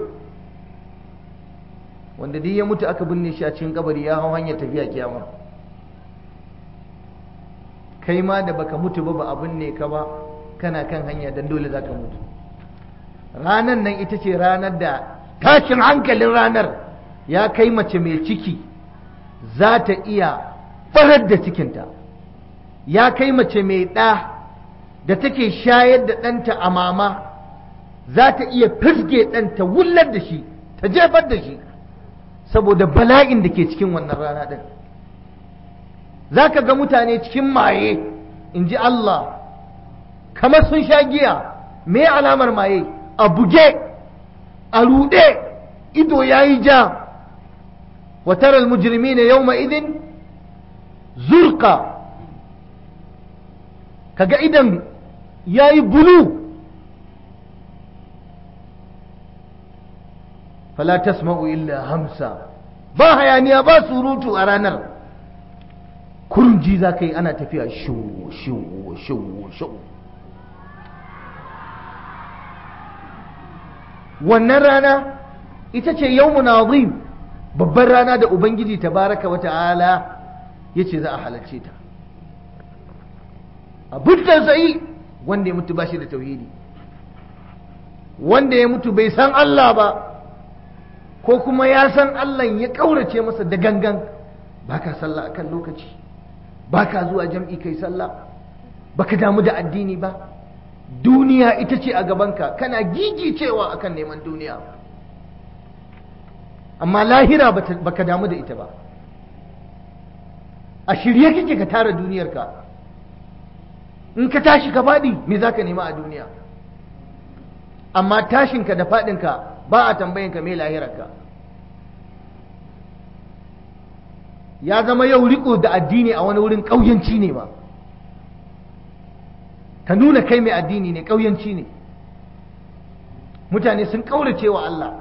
A: wanda duk ya mutu aka binne shi a cikin kabari ya hau hanyar tafiya kiyama kai ma da baka mutu ba ba a binne ka ba kana kan hanya dan dole zaka mutu ranar nan ita ce ranar da tashin hankalin ranar ya kai mace mai ciki za ta iya farar da cikinta ya kai mace mai ɗa da take shayar da ɗanta a mama za ta iya fisge ɗanta wullar da shi ta jefar da shi saboda bala'in da ke cikin wannan rana ɗin za ka ga mutane cikin maye in ji Allah kamar sun sha giya me alamar maye a buge a ruɗe ido ya yi ja watar almujirmi ne yau idin zurka kaga idan ya yi bulu fala tasma'u illa hamsa ba hayaniya ba surutu a ranar kurji za ka yi ana tafiya shiwu shiwu shiwu shiwu wannan rana ita ce yawmun azim babban rana da ubangiji tabaraka wa ta'ala ya ce za a halarce ta abin tausayi wanda ya mutu ba shi da tauhidi wanda ya mutu bai san Allah ba ko kuma ya san Allah ya ƙaurace masa da gangan ba ka sallah akan lokaci ba ka zuwa jam'i kai sallah ba ka damu da addini ba duniya ita ce a gabanka kana gigi cewa akan neman duniya amma lahira ba ka damu da ita ba a shirye kake ka tara duniyarka in ka tashi ka faɗi me za ka nema a duniya amma tashinka da faɗinka ba a tambayinka me lahirarka ya zama yau riko da addini a wani wurin ƙauyanci ne ba ka nuna kai mai addini ne ƙauyanci ne mutane sun ƙaurace wa Allah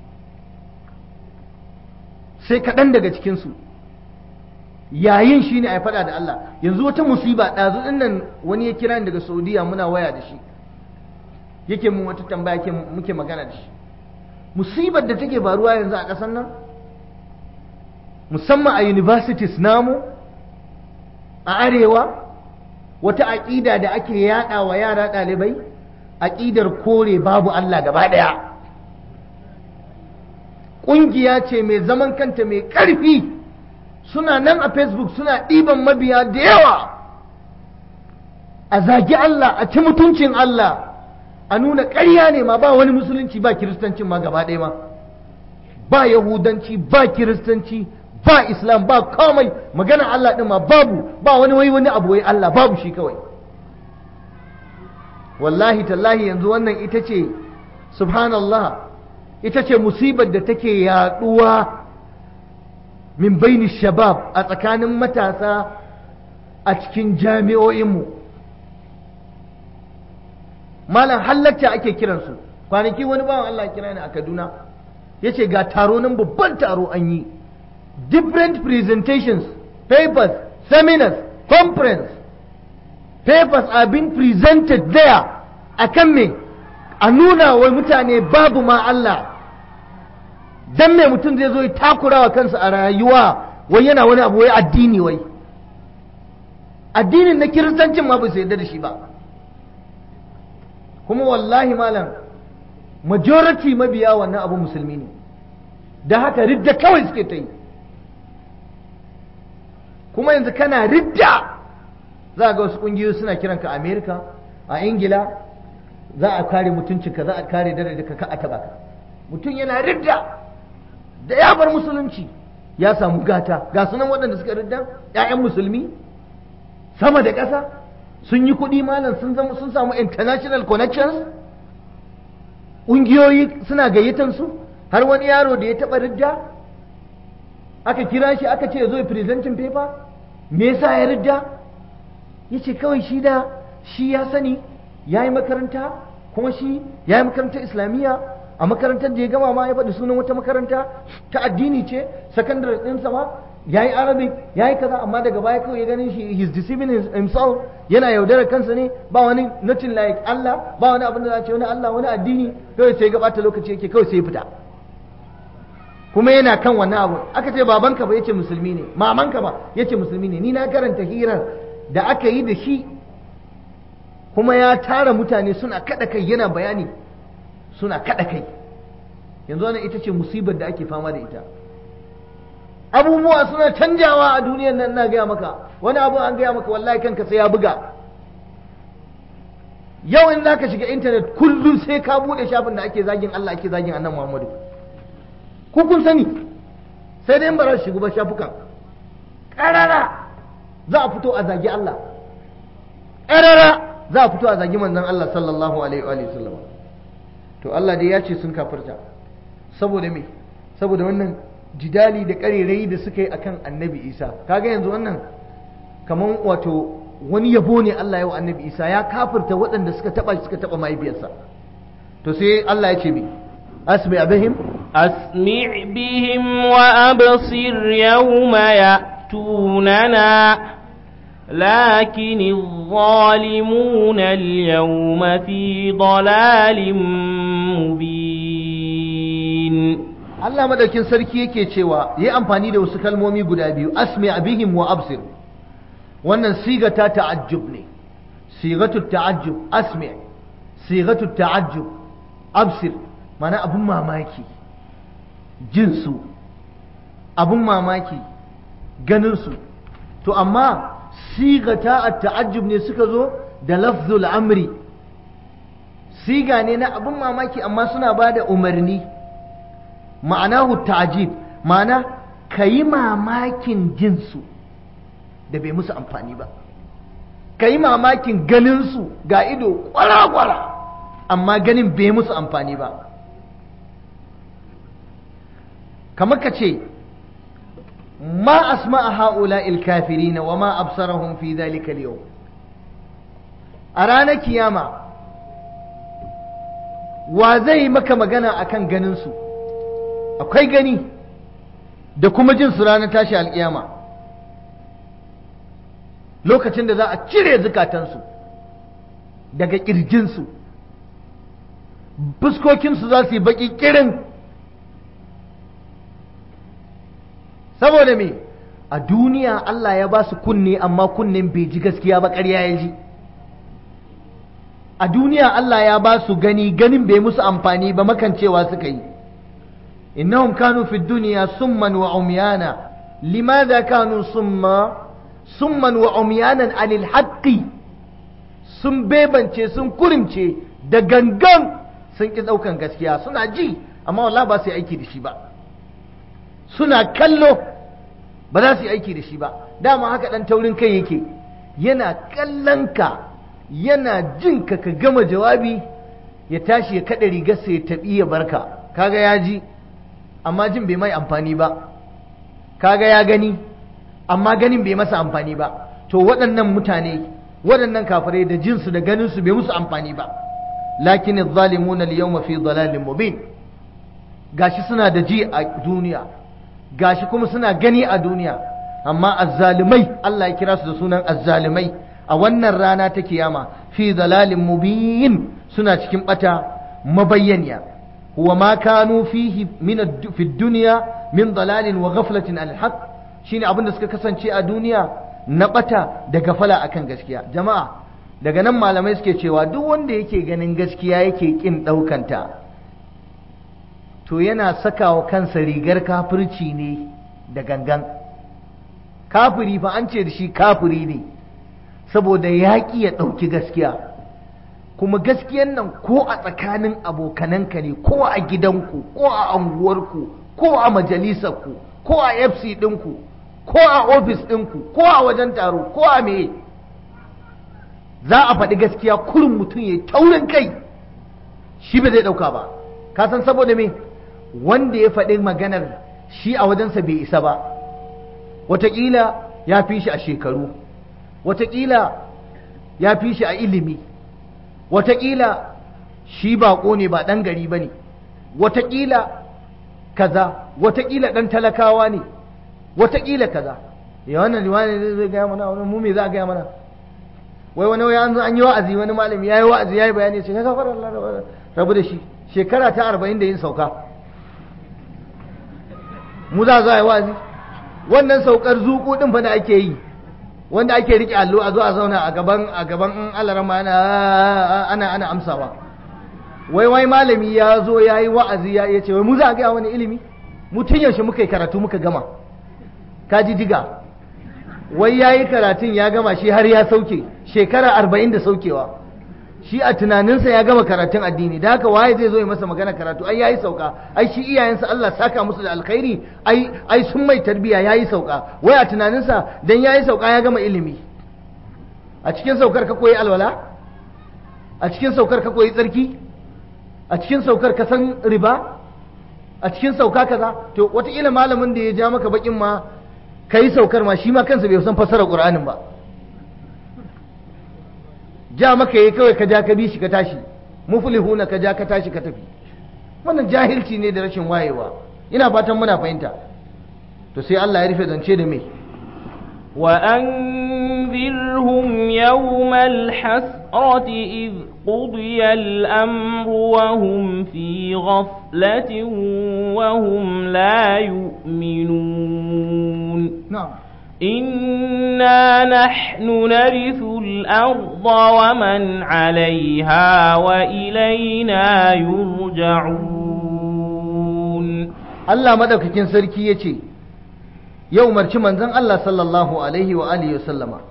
A: sai kaɗan daga cikinsu yayin shi ne a faɗa da Allah yanzu wata musiba ɗazu ɗin nan wani ya kira ni daga saudiya muna waya da shi yake mun wata tambaya ke muke magana da shi musibar da take faruwa yanzu a ƙasar nan musamman a universities namu a arewa wata aƙida da ake yaɗa wa yara ɗalibai aƙidar kore babu Allah gaba ɗaya ƙungiya ce mai zaman kanta mai ƙarfi suna nan a facebook suna ɗiban mabiya da yawa a zagi Allah a ci mutuncin Allah a nuna ƙarya ne ma ba wani musulunci ba kiristanci ma gaba ɗaya ma ba yahudanci ba kiristanci ba islam ba komai magana Allah ɗin ma babu ba wani wai wani abu wai Allah babu shi kawai wallahi tallahi yanzu wannan ita ce subhanallah ita ce musibar da take yaɗuwa min baini shabab a tsakanin matasa a cikin jami'o'inmu malam halatta ake kiransu kwanaki wani bawan Allah kira ni a Kaduna ya ce ga taro nan babban taro an yi different presentations papers seminars conference papers are being presented there akan me a nuna wa mutane babu ma Allah dan me mutum zai zo ya takura wa kansa a rayuwa wai yana wani abu wai addini wai addinin na kiristancin ma bai yarda da shi ba kuma wallahi malam majority mabiya wannan abu musulmi ne da haka ridda kawai suke ta yi kuma yanzu kana ridda za ga wasu kungiyoyi suna kiranka amerika a ingila za a kare mutuncinka za a kare dare ka ka a taba ka mutum yana ridda da ya bar musulunci ya samu gata ga sunan waɗanda suka ridda 'ya'yan musulmi sama da ƙasa sun yi kuɗi malam sun zama sun samu international connections ƙungiyoyi suna gayyatan su har wani yaro da ya taɓa ridda aka kira shi aka ce zo ya presenting paper me yasa ya ridda ya ce kawai shi da shi ya sani ya yi makaranta kuma shi ya yi makarantar islamiyya a makarantar da ya gama ma ya faɗi sunan wata makaranta ta addini ce sakandare ɗinsa ma ya yi arabic ya yi kaza amma daga baya kawai ya ganin shi he's deceiving himself yana yaudarar kansa ne ba wani nothing like Allah ba wani abin da za ce wani Allah wani addini kawai sai gabata lokaci yake kawai sai ya fita kuma yana kan wannan abu aka ce babanka ba yace musulmi ne mamanka ba yace musulmi ne ni na karanta hirar da aka yi da shi kuma ya tara mutane suna kada kai yana bayani suna kada kai yanzu wannan ita ce musibar da ake fama da ita abubuwa suna canjawa a duniyar nan na gaya maka wani abu an gaya maka wallahi kanka sai ya buga yau in zaka shiga intanet kullum sai ka bude shafin da ake zagin Allah ake zagin annan Muhammadu ku kun sani sai dai ba za su shiga ba shafukan ƙarara za a fito a zagi Allah ƙarara za a fito a zagi manzon Allah sallallahu alaihi wa sallam to Allah dai ya ce sun kafirta saboda me saboda wannan jidali da ƙarerai da suka yi akan annabi isa kaga yanzu wannan kaman wato wani yabo ne Allah ya wa annabi isa ya kafirta waɗanda suka taɓa suka taɓa mahaifiyarsa to sai Allah ya ce mi asmi abihim
B: أسمع بهم وأبصر يوم يأتوننا لكن الظالمون اليوم في ضلال مبين
A: Allah madaukin sarki yake cewa yi amfani da wasu kalmomi guda biyu asmi abihim wa absir wannan siga ta ta'ajjub ne sigatu ta'ajjub asmi sigatu ta'ajjub absir mana abun mamaki jinsu abun mamaki ganinsu to amma sigata a ta'ajjub ne suka zo da lafzul amri siga ne na abun mamaki amma suna ba da umarni ma'anahu ta'jib ma'ana ka yi mamakin jinsu da bai musu amfani ba ka yi mamakin ganinsu ga ido kwara-kwara amma ganin bai musu amfani ba kamar ka ce ma asma'a ha'ula ilkafirina wa ma absarahum fi dhalika al a ranar kiyama wa zai maka magana akan ganinsu akwai gani da kuma jin su ranar tashi alkiyama lokacin da za a cire zukatansu daga ƙirjinsu fuskokinsu za su yi baƙi ƙirin saboda me a duniya Allah ya ba su kunne amma kunnen bai ji gaskiya ba ƙarya ya ji a duniya Allah ya ba su gani ganin bai musu amfani ba makancewa suka yi innahum kanu fi duniya summan wa umyana limadha kanu summa summan wa umyanan anil haqqi sun bebance sun kurimce da gangan sun ki daukan gaskiya suna ji amma wallahi ba su yi aiki da shi ba suna kallo ba za su yi aiki da shi ba dama haka dan taurin kai yake yana kallon ka yana jin ka ka gama jawabi ya tashi ya kada rigarsa ya tabi ya barka kaga ya ji amma jin bai mai amfani ba kaga ya gani amma ganin bai masa amfani ba to waɗannan mutane waɗannan kafirai da jinsu da ganinsu bai musu amfani ba lakin adh-dhalimuna al-yawma fi dhalalin mubin gashi suna da ji a duniya gashi kuma suna gani a duniya amma azzalimai Allah ya kira su da sunan azzalimai a wannan rana ta kiyama fi dhalalin mubin suna cikin bata mabayyaniya huwa ma kanu fihi min fi dunya min dhalalin wa ghaflatin al haqq shine abin da suka kasance a duniya na bata da gafala akan gaskiya jama'a daga nan malamai suke cewa duk wanda yake ganin gaskiya yake kin daukanta to yana sakawa kansa rigar kafirci ne da gangan kafiri fa an ce da shi kafiri ne saboda yaƙi ya ɗauki gaskiya kuma gaskiyan nan ko a tsakanin abokananka ne ko a gidanku ko a anguwarku ko a majalisarku ko a fc ɗinku ko a ofis ɗinku ko a wajen taro ko a meye za a faɗi gaskiya kurin mutum ya taurin kai shi ba zai ɗauka ba ka san saboda me wanda ya faɗi maganar shi a wajensa bai isa ba wataƙila ya fi shi a shekaru wataƙila ya fi shi a ilimi wataƙila shi baƙo ne ba ɗan gari ba ne wataƙila kaza wataƙila ɗan talakawa ne wataƙila kaza ya wannan liwani zai gaya mana wani mu me za a gaya mana wai wani wai an zo an yi wa'azi wani malami ya yi wa'azi ya yi bayani sai ka fara rabu da shi shekara ta arba'in da yin sauka mu za a yi wa'azi wannan saukar zuku din fa da ake yi wanda ake rike allo a zo a zauna a gaban a gaban in alarama ana ana ana amsawa wai wai malami ya zo ya yi wa'azi ya ce wai mu za a gaya wani ilimi mu tun yaushe muka yi karatu muka gama ka ji diga wai ya yi karatun ya gama shi har ya sauke shekara arba'in da saukewa shi a tunaninsa ya gama karatun addini da haka waye zai zo ya masa magana karatu ai yayi sauka ai shi iyayensa Allah saka musu da alkhairi ai ai sun mai tarbiya yayi sauka wai a tunaninsa dan yayi sauka ya gama ilimi a cikin saukar ka koyi alwala a cikin saukar ka koyi tsarki a cikin saukar ka san riba a cikin sauka kaza to wataƙila malamin da ya ja maka bakin ma kai saukar ma shi ma kansa bai san fassarar Qur'anin ba ja maka yi kawai ka ja ka bi shi ka tashi muflihuna ka ja ka tashi ka tafi wannan jahilci ne da rashin wayewa ina fatan muna fahimta to sai Allah ya rufe zance da me
B: وأنذرهم يوم الحسرة إذ قضي الأمر وهم في غفلة وهم لا يؤمنون
A: نعم
B: إنا نحن نرث الأرض ومن عليها وإلينا يرجعون
A: Allah madaukakin sarki ya ce yau marci manzon Allah sallallahu alaihi wa alihi wasallama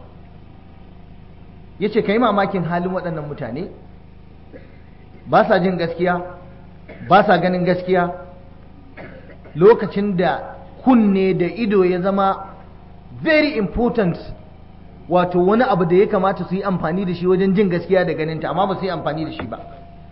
A: ya ce ka yi mamakin halin waɗannan mutane ba sa jin gaskiya ba sa ganin gaskiya lokacin da kunne da ido ya zama very important wato wani abu da ya kamata su yi amfani da shi wajen jin gaskiya da ganinta amma ba su yi amfani da shi ba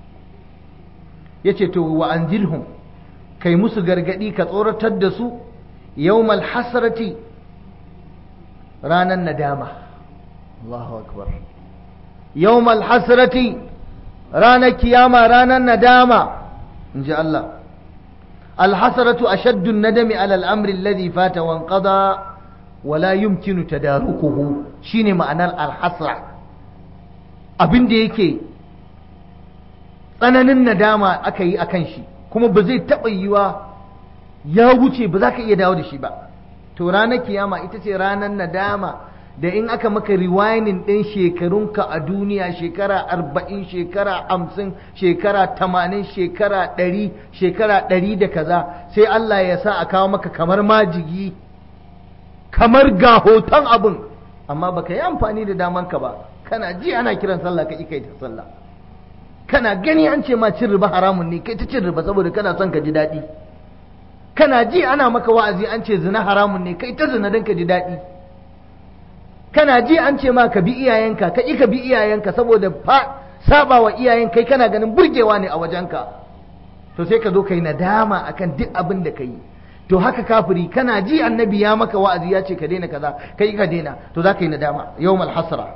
A: ya ce to wa anzilhum kai musu gargadi ka tsoratar da su yawmal hasrati ranar nadama Allahu akbar yawmal hasrati ranar kiyama ranar nadama in ji Allah alhasratu ashaddu nadami ala al'amri alladhi fata wanqada wala yumkinu tadarukuhu shine ma'anar alhasra abin da yake tsananin nadama aka yi akan shi kuma ba zai taɓa yiwa ya wuce ba za ka iya dawo da shi ba to ranar kiyama ita ce ranar nadama da in aka maka riwayanin ɗin shekarunka a duniya shekara arba'in shekara hamsin shekara tamanin shekara ɗari shekara ɗari da kaza sai Allah ya sa a kawo maka kamar majigi kamar ga hoton abin amma baka yi amfani da damanka ba kana ji ana kiran sallah ka kai ta sallah kana gani an ce ma cin riba haramun ne kai ta cin riba saboda kana son ka ji daɗi kana ji ana maka wa'azi an ce zina haramun ne kai ta zina don ka ji daɗi kana ji an ce ma ka bi iyayenka ka ƙi ka bi iyayenka saboda fa saba wa iyayen kai kana ganin burgewa ne a wajenka to sai ka zo ka yi nadama akan duk abin da ka yi to haka kafiri kana ji annabi ya maka wa'azi ya ce ka daina kaza kai ka daina to za ka yi nadama yawmal hasra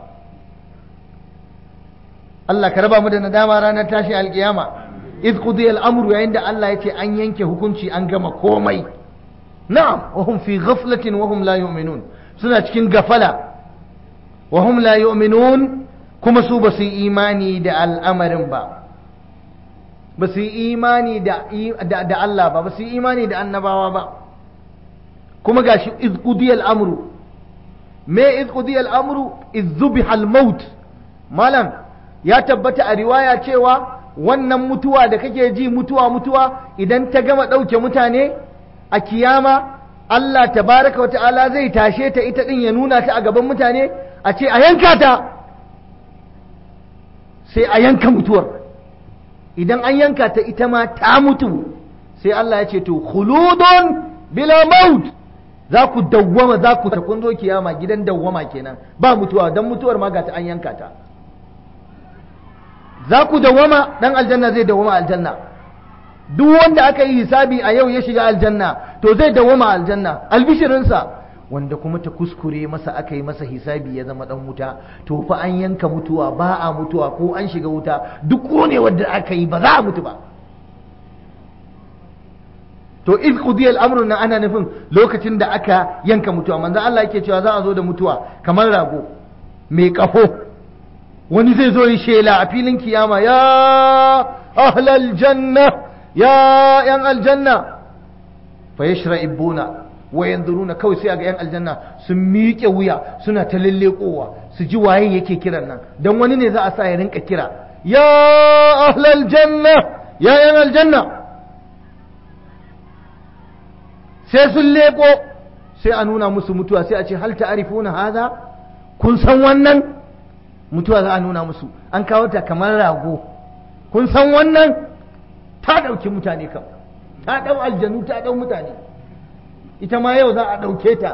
A: Allah ka raba mu da nadama ranar tashin alkiyama iz qudiya al-amru yayin da Allah ya ce an yanke hukunci an gama komai na'am wa hum fi ghaflatin wa hum la yu'minun suna cikin gafala wa hum la yu'minun kuma su ba su yi imani da al'amarin ba ba su yi imani da Allah ba ba su yi imani da annabawa ba kuma gashi iz qudiya al-amru me iz qudiya al-amru iz zubiha al-maut malam ya tabbata a riwaya cewa wannan mutuwa da kake ji mutuwa mutuwa idan ta gama ɗauke mutane a kiyama Allah tabaraka wa ta'ala zai tashe ta ita ɗin ya nuna ta a gaban mutane a ce a yanka ta sai a yanka mutuwar idan an yanka ta ita ma ta mutu sai Allah ya ce to khuludun bila maut za ku dawwama za ku ta kun zo kiyama gidan dawwama kenan ba mutuwa dan mutuwar ma ga ta an yanka ta za ku dawwama dan aljanna zai dawwama aljanna duk wanda aka yi hisabi a yau ya shiga aljanna to zai dawwama aljanna albishirinsa wanda kuma ta kuskure masa aka yi masa hisabi ya zama dan wuta to fa an yanka mutuwa ba a mutuwa ko an shiga wuta duk ne wanda aka yi ba za a mutu ba to iz qudiya al-amru na ana nufin lokacin da aka yanka mutuwa manzo Allah yake cewa za a zo da mutuwa kamar rago mai kafo wani zai zo yi shela a filin kiyama ya ahlal janna ya yan aljanna fa yashra'ibuna wa yanzuruna kawai sai ga yan aljanna sun miƙe wuya suna ta lallekowa su ji waye yake kiran nan dan wani ne za a sa ya rinka kira ya ahlal janna ya yan aljanna sai sun leko sai a nuna musu mutuwa sai a ce hal ta'rifuna hadha kun san wannan mutuwa za a nuna musu an kawo ta kamar rago kun san wannan ta ɗauki mutane kam ta ɗau aljanu ta ɗau mutane ita ma yau za a ɗauke ta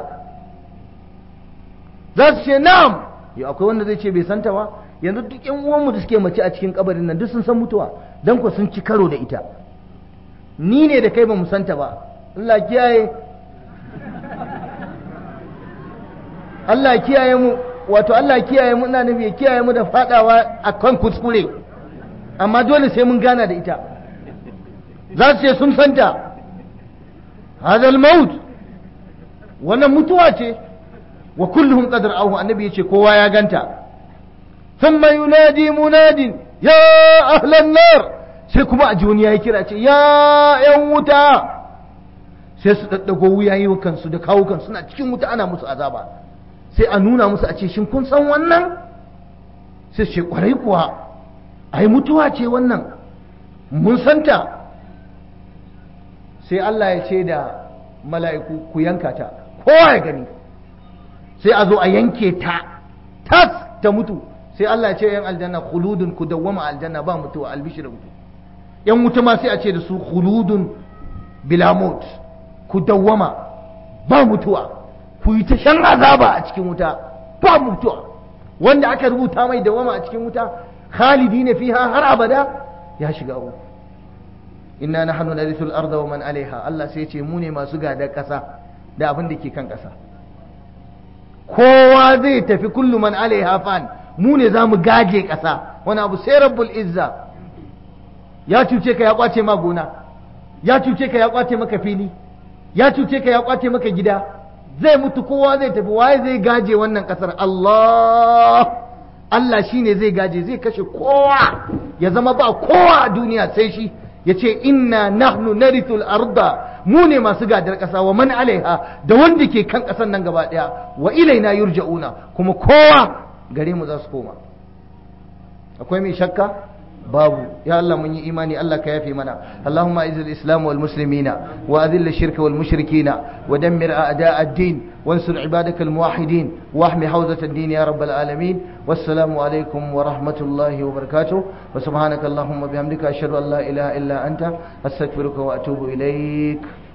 A: za su ce na'am yau akwai wanda zai ce bai santa ba yanzu duk yan uwanmu da suke mace a cikin kabarin nan duk sun san mutuwa dan ku sun ci karo da ita ni ne da kai ba mu santa ba Allah kiyaye Allah kiyaye mu wato Allah kiyaye mu ina nufi ya kiyaye mu da fadawa a kan kuskure amma dole sai mun gana da ita za su ce sun santa hadal maut wannan mutuwa ce wa kulluhum qadar auhu annabi yace kowa ya ganta thumma yunadi munadin ya ahlan nar sai kuma a ji ya kira ce ya yan wuta sai su daddago wuyayi kansu da kawo kansu suna cikin wuta ana musu azaba sai a nuna musu a ce shin kun san wannan sai ce kwarai kuwa ai mutuwa ce wannan mun santa sai Allah ya ce da mala'iku ku yanka ta kowa ya gani sai a zo a yanke ta tas ta mutu sai Allah ya ce yan aljanna khuludun ku dawwama aljanna ba mutuwa albishir mutu yan wuta ma sai a ce da su khuludun bila maut ku dawwama ba mutuwa ku yi ta shan azaba a cikin wuta ba mutuwa wanda aka rubuta mai dawama a cikin wuta khalidi ne fiha har abada ya shiga uku inna nahnu narithu al-ardha wa man alaiha Allah sai ya ce mu ne masu gadar kasa da abin da ke kan kasa kowa zai tafi kullu man alaiha fan mu ne za mu gaje kasa wani abu sai rabbul izza ya cuce ka ya kwace ma gona ya cuce ka ya kwace maka fili ya cuce ka ya kwace maka gida zai mutu kowa zai tafi waye zai gaje wannan kasar Allah Allah shine zai gaje zai kashe kowa ya zama ba kowa a duniya sai shi ya ce inna nahnu narithul arda mu ne masu gadar ƙasa wa man alaiha da wanda ke kan ƙasan nan gaba ɗaya wa ilaina yurja'una kuma kowa gare mu za su koma akwai mai shakka babu ya Allah mun yi imani Allah ka yafe mana Allahumma izil islam wal muslimina wa adhill shirka wal mushrikina wa dammir a'da ad-din wansur ibadaka al muwahhidin wa ahmi hawzat ad-din ya rabbal alamin wassalamu alaikum wa rahmatullahi wa barakatuh wa subhanaka allahumma bihamdika ashhadu an la ilaha illa anta astaghfiruka wa atubu ilaik